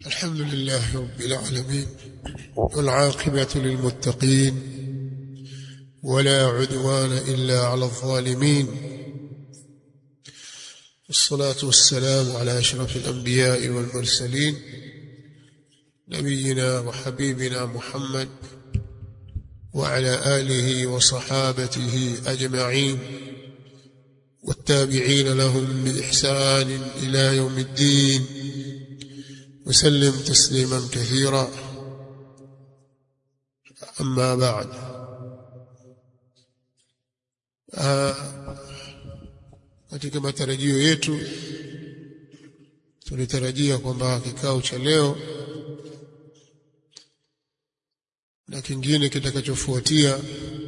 الحمد لله رب العالمين والعاقبة للمتقين ولا عدوان إلا على الظالمين والصلاة والسلام على أشرف الأنبياء والمرسلين نبينا وحبيبنا محمد وعلى آله وصحابته أجمعين والتابعين لهم بإحسان إلى يوم الدين وسلم تسليما كثيرا أما بعد katika matarajio yetu tulitarajia kwamba kikao cha leo na kingine kitakachofuatia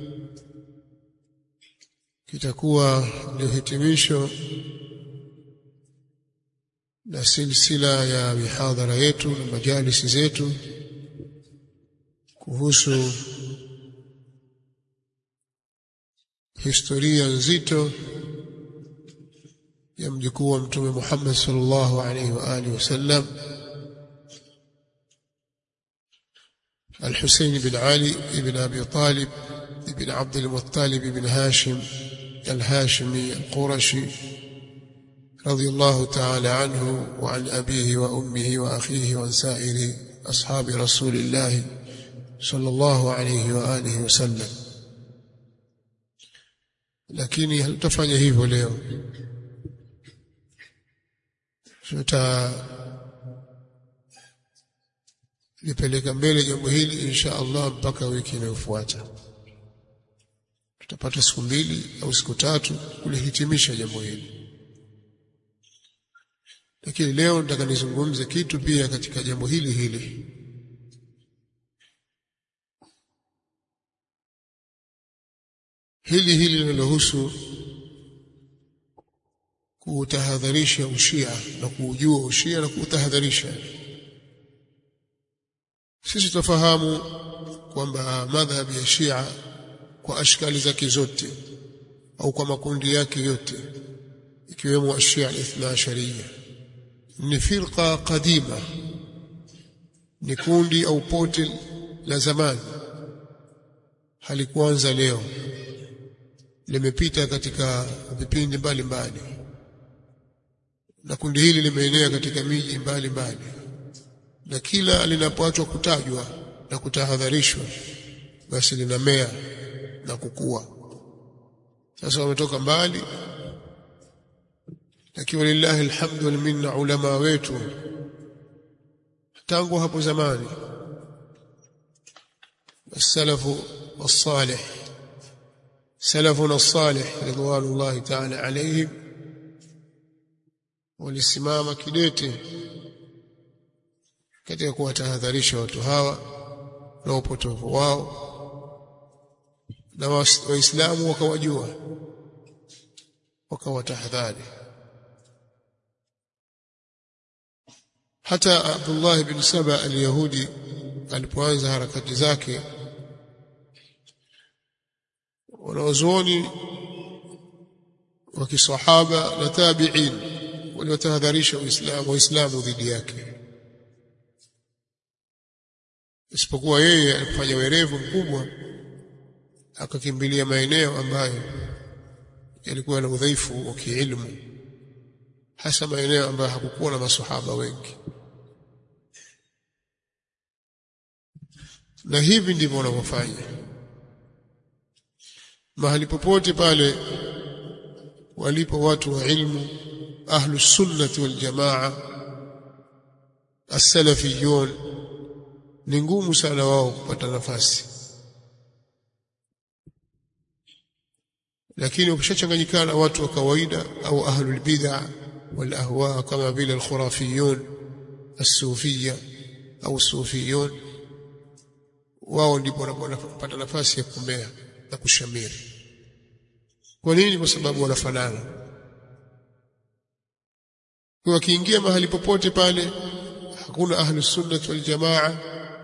kitakuwa ndio hitimisho na silsila ya mihadhara yetu na majalisi zetu kuhusu historia nzito ya mjukuu wa mtume Muhammad sallallahu alaihi wa alihi wasallam الحسين بن علي بن أبي طالب بن عبد المطلب بن هاشم الهاشمي القرشي رضي الله تعالى عنه وعن أبيه وأمه وأخيه وعن سائر أصحاب رسول الله صلى الله عليه وآله وسلم lakini hatutafanya hivyo leo tutalipeleka mbele jambo hili insha Allah mpaka wiki inayofuata tutapata siku mbili au siku tatu kulihitimisha jambo hili lakini leo nataka nizungumze kitu pia katika jambo hili hili hili hili linalohusu kuutahadharisha ushia na kuujua ushia na kuutahadharisha sisi tufahamu kwamba madhhabi ya Shia kwa ashkali zake zote au kwa makundi yake yote ikiwemo ashia al-ithna ashariya ni firqa qadima ni kundi au pote la zamani halikuanza leo limepita katika vipindi mbalimbali na kundi hili limeenea katika miji mbalimbali na kila linapoachwa kutajwa na kutahadharishwa basi linamea na kukua sasa wametoka mbali lakini walillahi alhamdu wal minna ulama wetu tangu hapo zamani السلف الصالح سلفنا الصالح رضوان الله تعالى عليهم walisimama kidete katika kuwatahadharisha watu hawa na upotovu wao na waislamu wakawajua wakawatahadhari hata Abdullah bin Saba al-Yahudi alipoanza harakati zake wanawazuoni wa kisahaba na tabi'in waliotahadharisha Uislamu Waislamu dhidi yake isipokuwa yeye alifanya werevu mkubwa akakimbilia maeneo ambayo yalikuwa na udhaifu wa kiilmu hasa maeneo ambayo hakukuwa na masahaba wengi na hivi ndivyo wanavyofanya mahali popote pale walipo watu wa ilmu ahlu sunnati wal jamaa as-salafiyun ni ngumu sana wao kupata nafasi lakini ukishachanganyikana watu wa kawaida au ahlul bid'ah wal ahwa kama vile al-khurafiyun as-sufiyya au sufiyun wao ndipo wanapata nafasi ya kumea na kushamiri kwa nini kwa sababu wanafanana kwa wakiingia mahali popote pale hakuna ahlu sunnah wal jamaa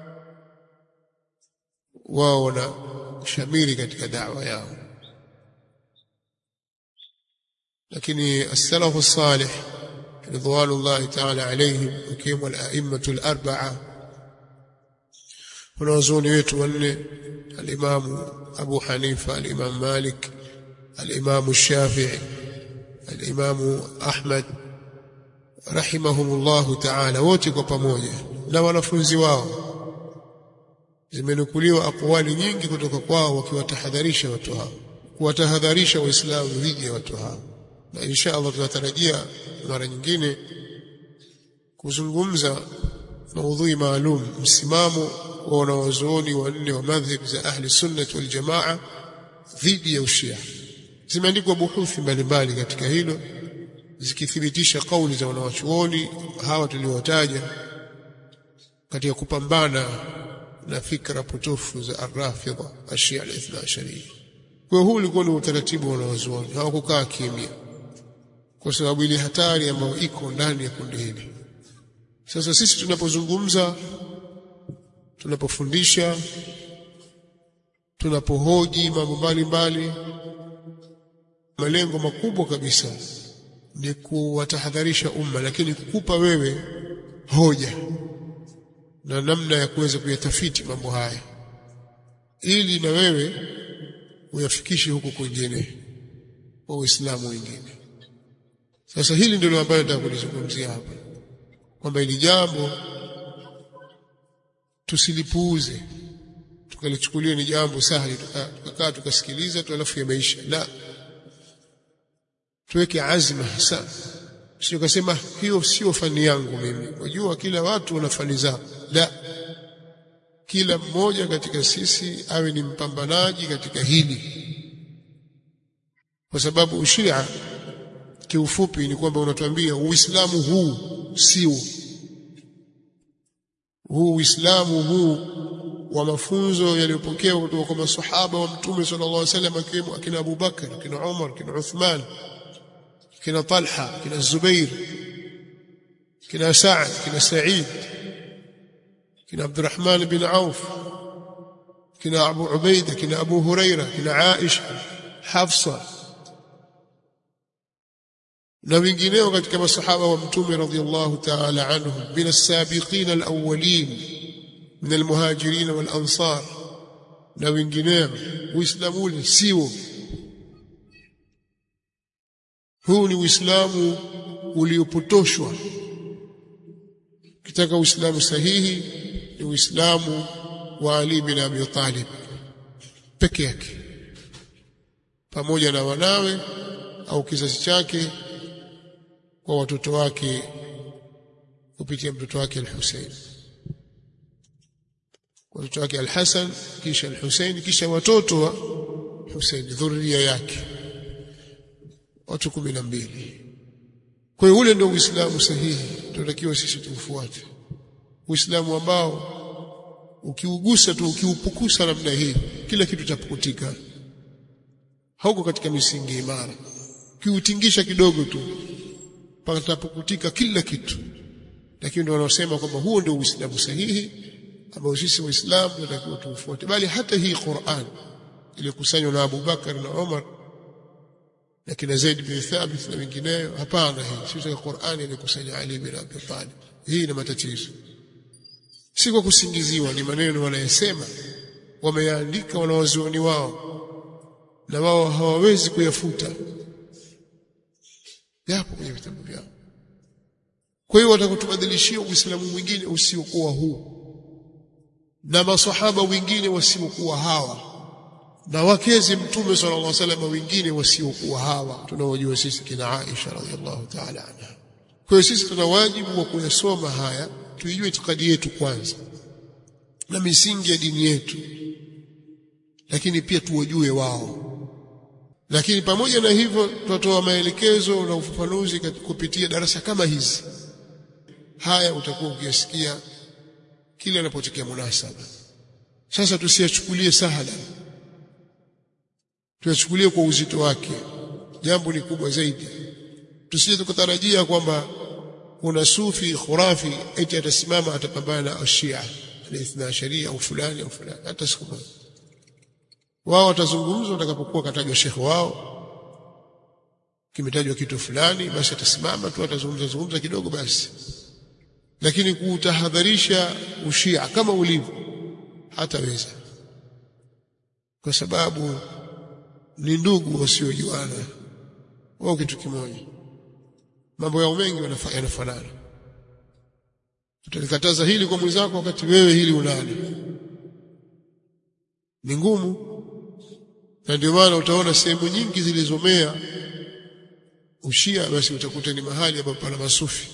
wao wana shamiri katika dawa yao lakini as-salafu salih ridwanullahi ta'ala alayhim wakiwemo al-a'immatu al-arba'a wanawazuoni wetu wanne al-imamu Abu Hanifa al-imam Malik al-imamu Shafi'i al-imamu Ahmad rahimahumullahu ta'ala wote kwa pamoja na wanafunzi wao zimenukuliwa akwali nyingi kutoka kwao wakiwatahadharisha watu hao kuwatahadharisha waislamu dhidi ya watu hao na insha Allah tunatarajia mara nyingine kuzungumza maudhui maalum msimamo wa wanawazuoni wanne wa madhhab za ahli sunnah wal jamaa dhidi ya ushia zimeandikwa buhuthi mbalimbali katika hilo zikithibitisha kauli za wanawachuoni hawa tuliowataja katika kupambana na fikra potofu za arrafidha ashia al-ithna asharia kwa huu ulikuwa ni utaratibu wa wanawazuoni hawakukaa kimya kwa sababu ile hatari ambayo iko ndani ya kundi hili sasa sisi tunapozungumza tunapofundisha tunapohoji mambo mbalimbali malengo makubwa kabisa ni kuwatahadharisha umma lakini kukupa wewe hoja na namna ya kuweza kuyatafiti mambo haya ili na wewe uyafikishe huko kwingine kwa Uislamu wengine sasa hili ndilo ambalo nataka kulizungumzia hapa kwamba ili jambo tusilipuuze tukalichukulia ni jambo sahali tukakaa tukasikiliza tu alafu yameisha la tuweke azma hasa sio kasema hiyo sio fani yangu mimi unajua kila watu wana fani zao la kila mmoja katika sisi awe ni mpambanaji katika hili kwa sababu ushia kiufupi ni kwamba unatuambia uislamu huu sio huu uislamu huu wa mafunzo yaliyopokewa kutoka kwa masahaba wa mtume sallallahu alaihi wasallam akiwemo akina Abu Bakar akina Umar akina Uthman akina Talha akina Zubair akina Sa'd akina Sa'id akina Abdurrahman bin Auf akina Abu Ubaida akina Abu Huraira akina Aisha Hafsa na wengineo katika masahaba wa mtume radhiallahu ta'ala anhum min as-sabiqin al-awwalin min al-muhajirin wal-ansar na wengineo uislamu ule sio huu ni uislamu uliopotoshwa kitaka uislamu sahihi ni uislamu wa Ali bin Abi Talib peke yake pamoja na wanawe au kizazi chake kwa watoto wake kupitia mtoto wake al-Hussein watoto wake al-Hasan kisha al-Hussein kisha watoto wa Hussein dhuria yake watu kumi na mbili kwa hiyo ule ndio uislamu sahihi tunatakiwa sisi tuufuate uislamu ambao ukiugusa tu ukiupukusa namna hii kila kitu chapukutika hauko katika misingi imara ukiutingisha kidogo tu patapukutika kila kitu lakini ndio wanaosema kwamba huo ndio uislamu sahihi ambao sisi waislamu tunatakiwa tuufuate bali hata hii Qur'an iliyokusanywa na Abu Bakar na Umar na kina Zaid bin Thabit na wengineo hapana hii sisi katika Qur'an iliyokusanya Ali bin Abi Talib hii ina matatizo si kwa kusingiziwa ni maneno wanayosema wameyaandika wanawazuoni wao na wao hawawezi kuyafuta yapo kwenye vitabu vyao kwa hiyo watakutubadilishia uislamu mwingine usiokuwa huu na masahaba wengine wasiokuwa hawa na wakezi mtume sallallahu alaihi wasallam wengine wasiokuwa hawa tunaojua sisi kina Aisha radhiallahu ta'ala anha kwa hiyo sisi tuna wajibu wa kuyasoma haya tuijue itikadi yetu kwanza na misingi ya dini yetu lakini pia tuwajue wao lakini pamoja na hivyo tutatoa maelekezo na ufafanuzi kupitia darasa kama hizi haya utakuwa ukiyasikia kila anapotokea munasaba sasa tusiyachukulie sahala tuyachukulie kwa uzito wake jambo ni kubwa zaidi tusije tukatarajia kwamba kuna sufi khurafi eti atasimama atapambana na Shia al-Ithna Sharia au fulani au fulani hata siku moja wao watazungumza watakapokuwa katajwa shekhe wao kimetajwa kitu fulani basi atasimama tu atazungumza zungumza kidogo basi lakini kuutahadharisha ushia kama ulivyo hataweza kwa sababu ni ndugu wasiojuana wao kitu kimoja mambo yao mengi yanafanana utalikataza hili kwa mwenzako wakati wewe hili unalo ni ngumu na ndio maana utaona sehemu nyingi zilizomea ushia basi utakuta ni mahali ambapo pana masufi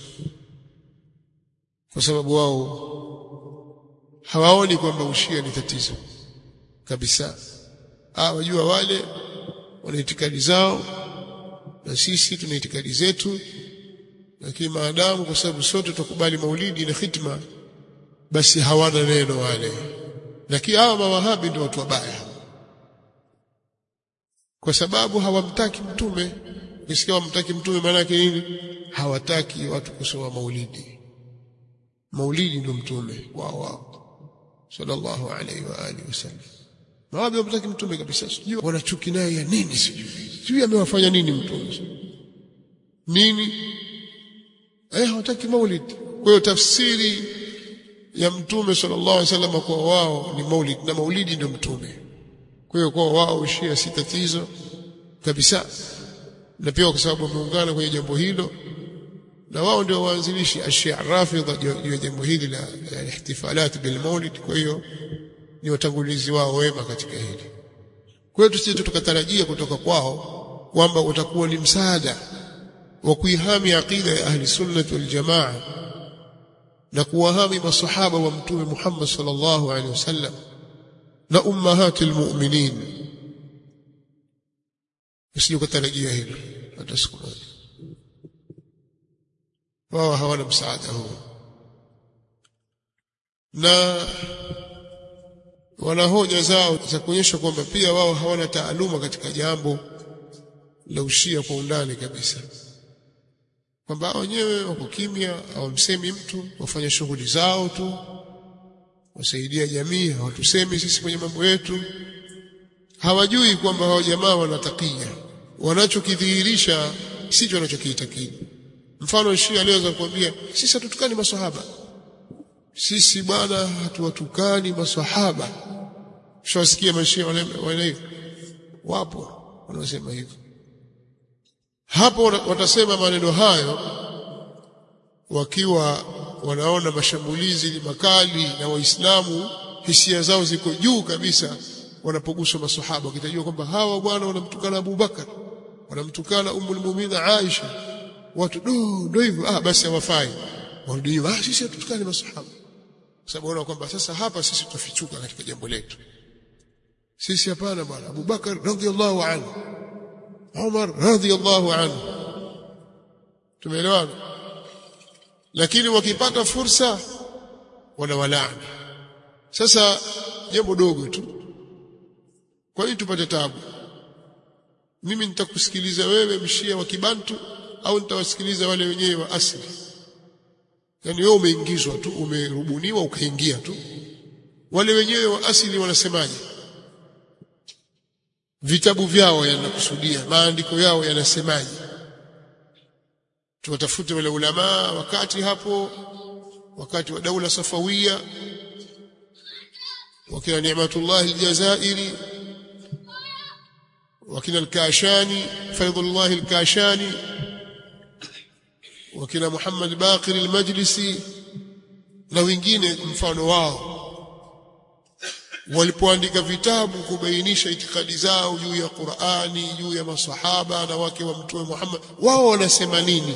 kwa sababu wao hawaoni kwamba ushia ni tatizo kabisa ah wajua wale wana itikadi zao na sisi tuna itikadi zetu lakini maadamu kwa sababu sote tukubali maulidi na khitma basi hawana neno wale lakini hawa mawahabi ndio watu wabaya kwa sababu hawamtaki mtume ukisikia hawamtaki mtume maana yake nini hawataki watu kusoma maulidi maulidi ndio mtume wao wao sallallahu alaihi wa alihi wasallam mawahabi hawamtaki mtume kabisa sijui wana chuki naye ya nini sijui sijui amewafanya nini mtume nini eh hawataki maulid kwa hiyo tafsiri ya mtume sallallahu alaihi wasallam kwa wao ni maulid na maulidi ndio mtume kwa hiyo kwa wao ushia si tatizo kabisa na pia kwa sababu wameungana kwenye jambo hilo na wao ndio waanzilishi ashia rafidha juu ya jambo hili la ihtifalat bil maulid kwa hiyo ni watangulizi wao wema katika hili kwa hiyo tusije tukatarajia kutoka kwao kwamba utakuwa ni msaada wa kuihami aqida ya ahli sunnah wal jamaa na kuwahami masahaba wa mtume Muhammad sallallahu alaihi wasallam na ummahatil mu'minin usije kutarajia hilo hata siku moja wao hawana msaada huo na wana hoja zao za kuonyesha kwamba pia wao hawana taaluma katika jambo la ushia kwa undani kabisa kwamba wenyewe wako kimya hawamsemi mtu wafanya shughuli zao tu wasaidia jamii hawatusemi sisi kwenye mambo yetu hawajui kwamba hao jamaa wanatakia wanachokidhihirisha sicho wanachokiitakidi mfano Shia aliweza kuambia sisi hatutukani maswahaba sisi bwana hatuwatukani maswahaba shawasikia mashia wale wapo wanaosema hivyo hapo watasema maneno hayo wakiwa wanaona mashambulizi ni makali na waislamu hisia zao ziko juu kabisa wanapoguswa maswahaba wakitajua kwamba hawa bwana wanamtukana Abu Bakar wanamtukana Ummul Mu'minin Aisha watu do ndio hivyo ah basi hawafai warudi ah sisi hatutukani maswahaba sababu wanaona kwamba sasa hapa sisi tutafichuka katika jambo letu sisi hapana bwana Abu Bakar radhiallahu anhu Umar radhiallahu anhu tumeelewana lakini wakipata fursa wanawalaani sasa jambo dogo tu kwa nini tupate tabu mimi nitakusikiliza wewe mshia wa kibantu au nitawasikiliza wale wenyewe wa asili yani wewe umeingizwa tu umerubuniwa ukaingia tu wale wenyewe wa asili wanasemaje vitabu vyao yanakusudia maandiko yao yanasemaje tuwatafute wale ulama wakati hapo wakati wa daula safawia wakina Ni'matullah al-Jazairi wakina al-Kashani Faidullah al-Kashani wakina Muhammad Baqir al-Majlisi na wengine mfano wao walipoandika vitabu kubainisha itikadi zao juu ya Qur'ani juu ya masahaba na wake wa mtume Muhammad wao wanasema nini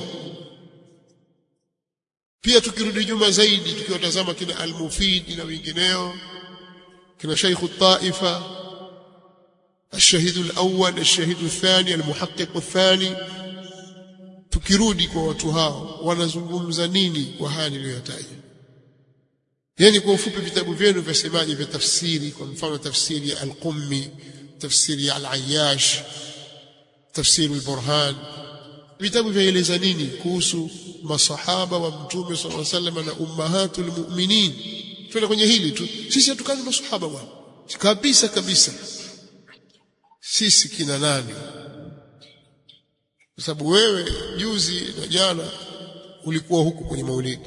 pia tukirudi nyuma zaidi tukiwatazama kina al-Mufid na wengineo kina Sheikh al-Taifa الشهيد الأول الشهيد الثاني المحقق الثاني tukirudi kwa watu hao wanazungumza nini kwa haya niliyotaja yani kwa ufupi vitabu vyenu vyasemaje vya tafsiri kwa mfano tafsiri ya al-Qummi tafsiri ya al-Ayyash tafsiri al-Burhan vitabu vyaeleza nini kuhusu masahaba wa mtume sallallahu alaihi wasallam na ummahatul mu'minin tuende kwenye hili tu sisi hatukani masahaba bwana kabisa kabisa sisi kina nani kwa sababu wewe juzi na jana ulikuwa huku kwenye maulidi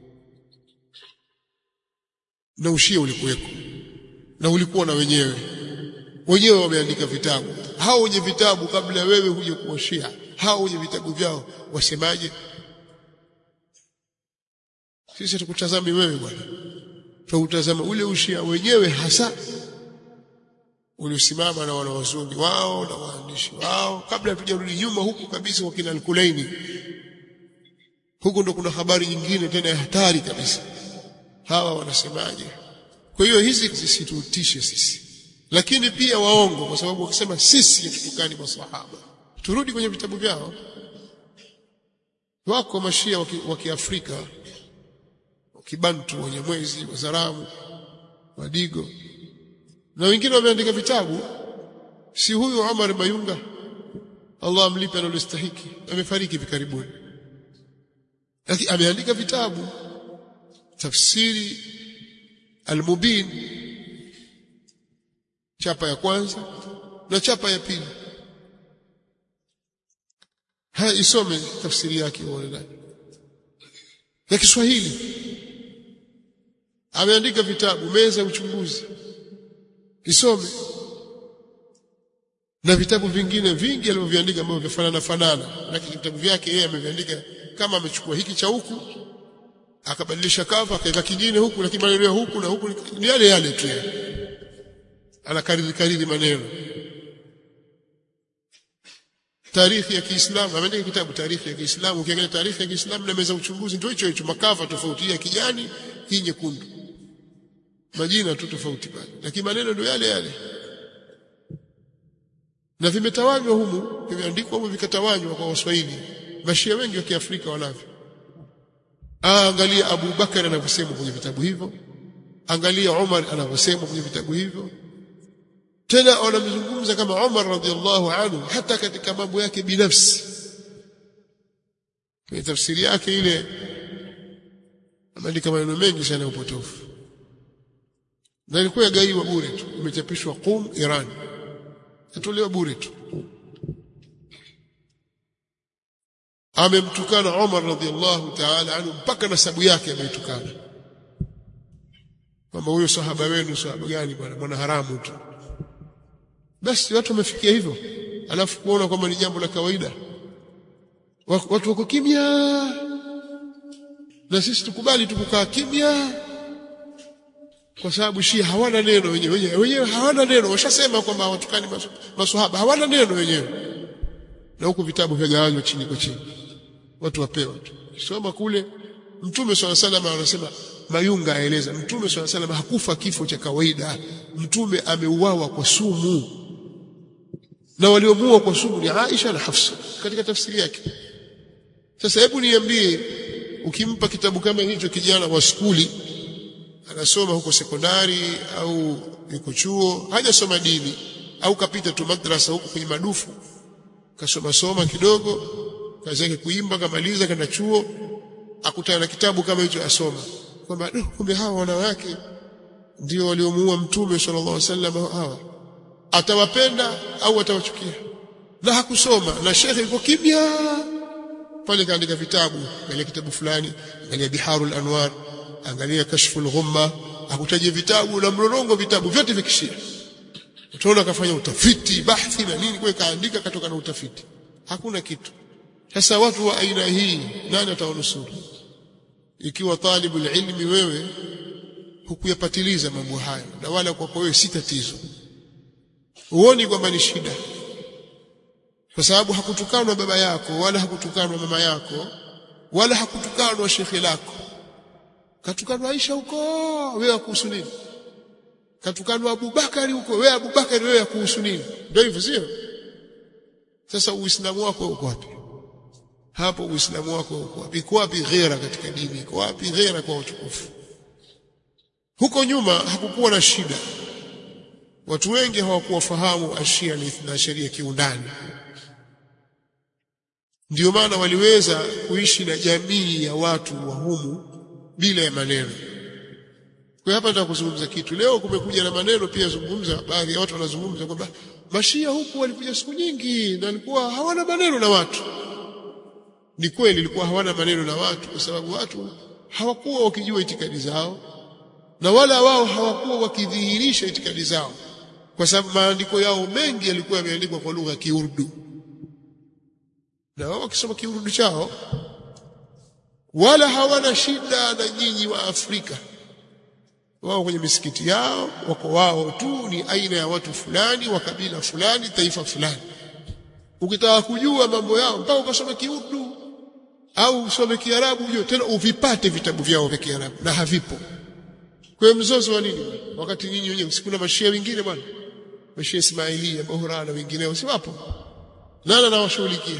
na ushia ulikuweko na ulikuwa na wenyewe wenyewe wameandika vitabu hao wenye vitabu kabla wewe huje kuwa shia hao wenye vitabu vyao wasemaje sisi tukutazami wewe bwana tuutazama ule ushia wenyewe hasa uliosimama na wanawazuoni wao na waandishi wao kabla hatujarudi nyuma huku kabisa kwa kina Al-Kulaini huku ndo kuna habari nyingine tena ya hatari kabisa hawa wanasemaje kwa hiyo hizi zisitutishe sisi lakini pia waongo kwa sababu wakisema sisi tutukani maswahaba turudi kwenye vitabu vyao wako mashia wa Kiafrika kibantu wenye mwezi wazaramu wadigo na wengine wameandika vitabu si huyu Umar Mayunga Allah amlipe analostahiki amefariki hivi karibuni lakini ameandika vitabu tafsiri al-mubin chapa ya kwanza na chapa ya pili haya isome tafsiri yake uone ndani ya Kiswahili ameandika vitabu meza ya uchunguzi isome na vitabu vingine vingi alivyoviandika ambavyo vifanana fanana lakini vitabu vyake yeye ameviandika kama amechukua hiki cha huku akabadilisha kava akaweka kingine huku lakini maneno ya huku na huku ni yale yale tu anakariri kariri maneno tarikhi ya Kiislamu ameandika kitabu tarikhi ya Kiislamu ukiangalia tarikhi ya Kiislamu na meza uchunguzi ndio hicho hicho makava tofauti ya kijani hii nyekundu majina tu tofauti pale lakini maneno ndio yale yale na vimetawanywa humu vimeandikwa humu vikatawanywa kwa Waswahili mashia wengi wa Kiafrika wanavyo angalia Abu Bakar anavyosema kwenye vitabu hivyo angalia Umar anavyosema kwenye vitabu hivyo tena wanamzungumza kama Umar radhiallahu anhu hata katika mambo yake binafsi kwenye tafsiri yake ile ameandika maneno mengi sana ya upotofu na ilikuwa yagaiwa bure tu imechapishwa Qum Iran yatolewa bure tu amemtukana Umar radhiallahu ta'ala anhu mpaka nasabu yake ameitukana kwamba huyo sahaba wenu sahaba gani bwana mwana haramu tu basi watu wamefikia hivyo alafu kuona kwamba ni jambo la kawaida watu wako kimya na sisi tukubali tukukaa kimya kwa sababu Shia hawana neno wenyewe wenyewe wenyewe hawana neno washasema kwamba hawatukani maswahaba hawana neno wenyewe na huku vitabu vyagawanywa chini kwa chini watu wapewa tu soma kule mtume swalla salama anasema mayunga aeleza mtume swalla salama hakufa kifo cha kawaida mtume ameuawa kwa sumu na waliomuua kwa sumu ni Aisha na Hafsa katika tafsiri yake sasa hebu niambie ukimpa kitabu kama hicho kijana wa skuli anasoma huko sekondari au yuko chuo hajasoma dini au kapita tu madrasa huko kwenye madufu kasoma soma kidogo kazi yake kuimba kamaliza kana chuo akutana na kitabu kama hicho asoma kwamba kumbe hawa wanawake ndio waliomuua mtume sallallahu alaihi wasallam hawa atawapenda au atawachukia na hakusoma na shekhe yuko kimya pale kaandika vitabu angalia kitabu fulani angalia biharul anwar angalia kashful ghumma akutaje vitabu na mlolongo vitabu vyote vya kishia utaona akafanya utafiti bahthi na nini kwa kaandika katoka na utafiti hakuna kitu sasa watu wa aina hii nani atawanusuru ikiwa talibul ilmi wewe hukuyapatiliza mambo hayo na wala kwa wewe si tatizo uoni kwamba ni shida kwa sababu hakutukanwa baba yako wala hakutukanwa mama yako wala hakutukanwa shekhe lako katukanwa Aisha huko wewe kuhusu nini katukanwa Abubakari huko wewe Abubakari wewe kuhusu nini ndio hivyo sio sasa uislamu wako uko wapi hapo uislamu wako uko wapi iko wapi ghera katika dini iko wapi ghera kwa utukufu huko nyuma hakukuwa na shida watu wengi hawakuwa fahamu ashia na sheria kiundani ndio maana waliweza kuishi na jamii ya watu wa humu bila ya maneno kwa hapa nataka kuzungumza kitu leo kumekuja na maneno pia zungumza baadhi ya watu wanazungumza kwamba mashia huku walikuja siku nyingi na walikuwa hawana maneno na watu ni kweli ilikuwa hawana maneno na watu kwa sababu watu hawakuwa wakijua itikadi zao na wala wao hawakuwa wakidhihirisha itikadi zao kwa sababu maandiko yao mengi yalikuwa yameandikwa kwa lugha ya Kiurdu na wao wakisoma Kiurdu chao wala hawana shida na nyinyi wa Afrika wao kwenye misikiti yao wako wao tu ni aina ya watu fulani wa kabila fulani taifa fulani ukitaka kujua mambo yao mpaka ukasome Kiurdu au usome Kiarabu ujue tena uvipate vitabu vyao vya Kiarabu na havipo kwa mzozo wa nini wakati nyinyi wenyewe sikuna mashia wengine bwana mashia Ismailia Bohra na wengineo si wapo nani anawashughulikia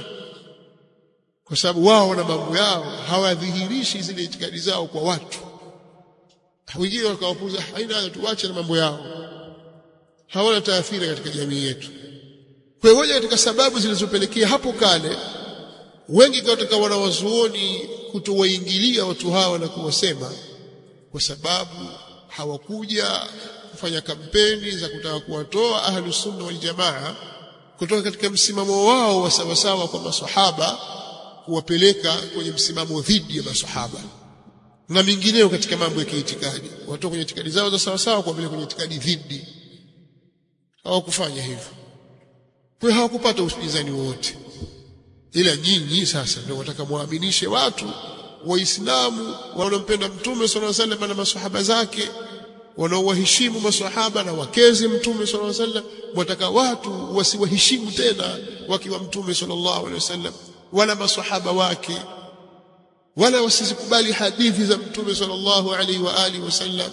kwa sababu wao na mambo yao hawadhihirishi zile itikadi zao kwa watu wengine wakawapuza haina haja tuache na mambo yao hawana taathira katika jamii yetu kwa hiyo katika sababu zilizopelekea hapo kale wengi katika wanawazuoni kutowaingilia watu hawa na kuwasema kwa sababu hawakuja kufanya kampeni za kutaka kuwatoa ahlu sunna wal jamaa kutoka katika msimamo wao wa sawasawa kwa masahaba kuwapeleka kwenye msimamo dhidi ya masahaba na mingineo katika mambo ya kiitikadi watoka kwenye itikadi zao za sawasawa kuwapeleka kwenye itikadi dhidi hawakufanya hivyo kwa hawakupata upinzani wowote ila nyinyi sasa ndio wataka muaminishe watu waislamu wanaompenda mtume sallallahu alaihi wasallam na maswahaba zake wanaowaheshimu maswahaba na wakezi mtume sallallahu alaihi wasallam wataka watu wasiwaheshimu tena wakiwa mtume sallallahu alaihi wasallam wala maswahaba wake wala wasizikubali hadithi za mtume sallallahu alaihi wa alihi wasallam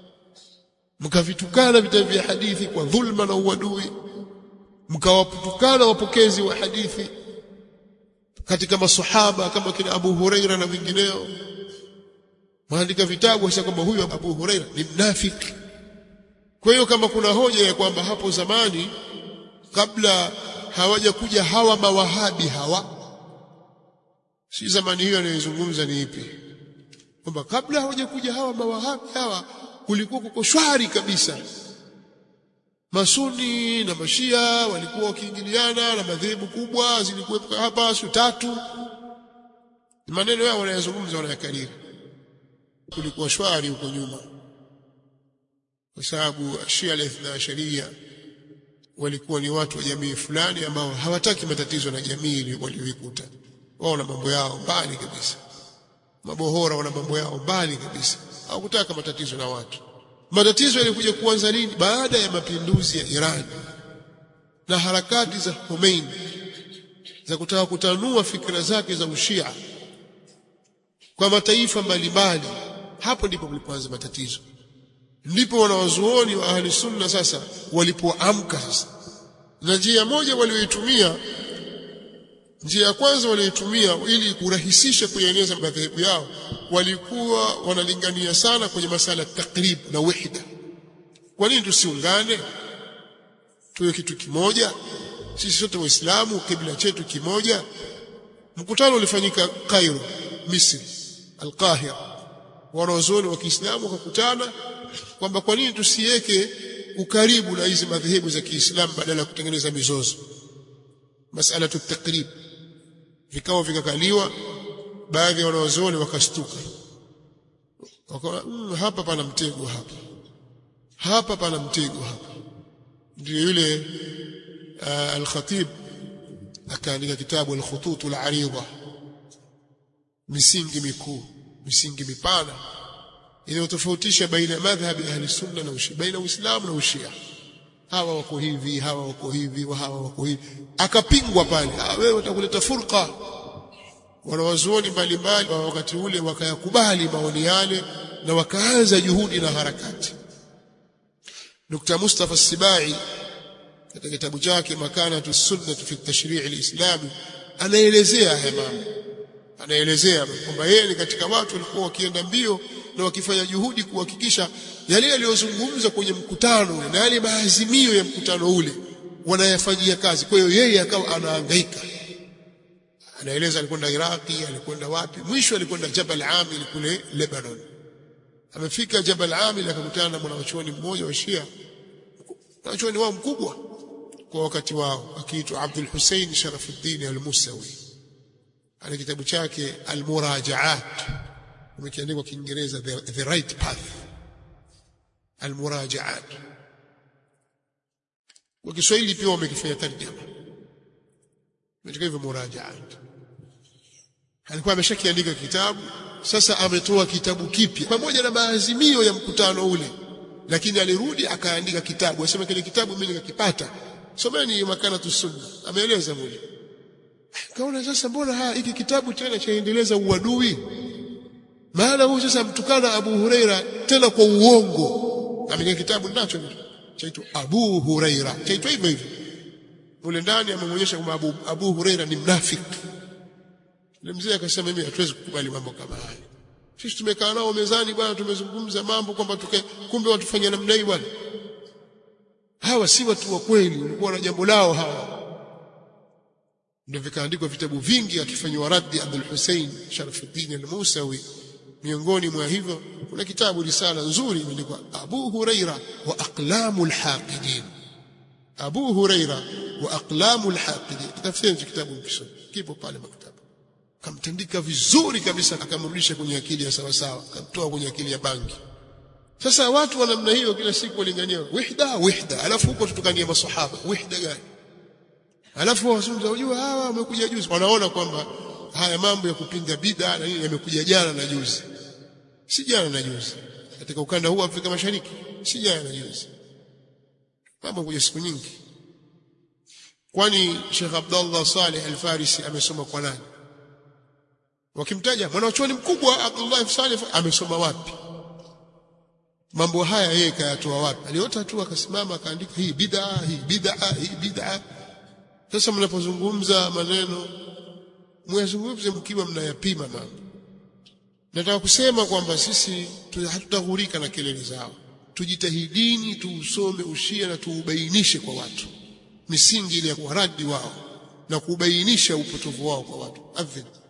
mkavitukana vitabu vya hadithi kwa dhulma na uadui mkawatukana wapokezi wa hadithi katika masahaba kama kina Abu Huraira na wengineo maandika vitabu hasa kwamba huyu Abu Huraira ni mnafiki kwa hiyo kama kuna hoja ya kwamba hapo zamani kabla hawaja kuja hawa mawahabi hawa si zamani hiyo anayozungumza ni ipi kwamba kabla hawaja kuja hawa mawahabi hawa kulikuwa kuko shwari kabisa masuni na mashia walikuwa wakiingiliana na madhehebu kubwa zilikuwepo hapa siku tatu maneno yao wanayazungumza wanayakariri kulikuwa shwari huko nyuma kwa sababu shia al-ithna asharia walikuwa ni watu wa jamii fulani ambao hawataki matatizo na jamii walioikuta wao na mambo yao mbali kabisa mabohora wana mambo yao mbali kabisa hawakutaka matatizo na watu matatizo yalikuja kuanza lini baada ya mapinduzi ya Iran na harakati za Khomeini za kutaka kutanua fikra zake za ushia kwa mataifa mbalimbali hapo ndipo kulipoanza matatizo ndipo wanawazuoni wa ahli sunna sasa walipoamka sasa na njia moja walioitumia njia ya kwanza walioitumia ili kurahisisha kueneza madhehebu yao walikuwa wanalingania sana kwenye masala takrib na wahida kwa nini tusiungane tuwe kitu kimoja sisi sote waislamu kibla chetu kimoja mkutano ulifanyika Cairo Misri Al-Qahira wanazuoni wa Kiislamu wakakutana kwamba kwa nini tusiweke ukaribu na hizi madhehebu za Kiislamu badala ya kutengeneza mizozo masala takrib vikao vikakaliwa baadhi ya wanawazuoni wakastuka wakaona mm, hapa pana mtego hapa hapa pana mtego hapa ndio yule uh, al-Khatib akaandika kitabu al-Khutut al-Arida misingi mikuu misingi mipana inayotofautisha baina ya madhhabi ahli sunna na ushia baina uislamu na ushia hawa wako hivi hawa wako hivi wa hawa wako hivi akapingwa pale wewe utakuleta furqa wanawazuoni mbalimbali wa wakati ule wakayakubali maoni yale na wakaanza juhudi na harakati Dr. Mustafa Sibai katika kitabu chake Makanatu Sunnah fi Tashrii' al-Islami anaelezea haya mambo anaelezea kwamba yeye ni katika watu walikuwa wakienda mbio na wakifanya juhudi kuhakikisha yale yaliyozungumza kwenye mkutano na yale maazimio ya mkutano ule wanayafanyia kazi kwa hiyo yeye akawa anahangaika anaeleza alikwenda Iraki alikwenda wapi mwisho alikwenda Jabal Amil kule Lebanon amefika Jabal Amil akakutana na mwanachuoni mmoja wa Shia mwanachuoni wao mkubwa kwa wakati wao akiitwa Abdul Hussein Sharafuddin al-Musawi ana kitabu chake al-Murajaat umekiandikwa Kiingereza the, the right path al-Murajaat kwa Kiswahili pia wamekifanya tarjama katika hivyo Murajaat alikuwa ameshakiandika kitabu sasa ametoa kitabu kipya pamoja na maazimio ya mkutano ule lakini alirudi akaandika kitabu asema kile kitabu mimi nikakipata someni makanatu sunna ameeleza mule kaona sasa mbona haya hiki kitabu tena chaendeleza uadui maana huyu sasa mtukana Abu Huraira tena kwa uongo ameka kitabu nacho chaitwa Abu Huraira chaitwa hivyo hivyo mule ndani amemwonyesha kwamba Abu, Abu Huraira ni mnafiki yule mzee akasema mimi hatuwezi kukubali mambo kama haya sisi tumekaa nao mezani bwana tumezungumza mambo kwamba tuke kumbe watufanyia namna hii bwana hawa si watu wa kweli walikuwa na jambo lao hawa ndio vikaandikwa vitabu vingi akifanywa raddi Abdul Hussein Sharafuddin al-Musawi miongoni mwa hivyo kuna kitabu risala nzuri imeandikwa Abu Huraira wa aqlamul haqidin Abu Huraira wa aqlamul haqidin tafsiri kitabu mkisoma kipo pale maktaba akamtandika vizuri kabisa akamrudisha kwenye akili ya sawa sawa akamtoa kwenye akili ya bangi sasa watu wa namna hiyo kila siku walingania wihda wihda alafu huko tutukania maswahaba wihda gani alafu wasumza unajua hawa wamekuja juzi wanaona kwamba haya mambo ya kupinga bid'a na nini yamekuja jana na juzi si jana na juzi katika ukanda huu Afrika Mashariki si jana na juzi mambo kuja siku nyingi kwani Sheikh Abdullah Saleh Al-Farisi amesoma kwa nani wakimtaja mwanachuoni mkubwa Abdullah Saleh amesoma wapi mambo haya yeye kayatoa wapi aliota tu akasimama akaandika hii bid'a hii bid'a hii bid'a sasa mnapozungumza maneno mwazungumze mkiwa mnayapima mambo nataka kusema kwamba sisi hatutaghurika na kelele zao tujitahidini tuusome ushia na tuubainishe kwa watu misingi ile ya kuwaradi wao na kubainisha upotovu wao kwa watu adhin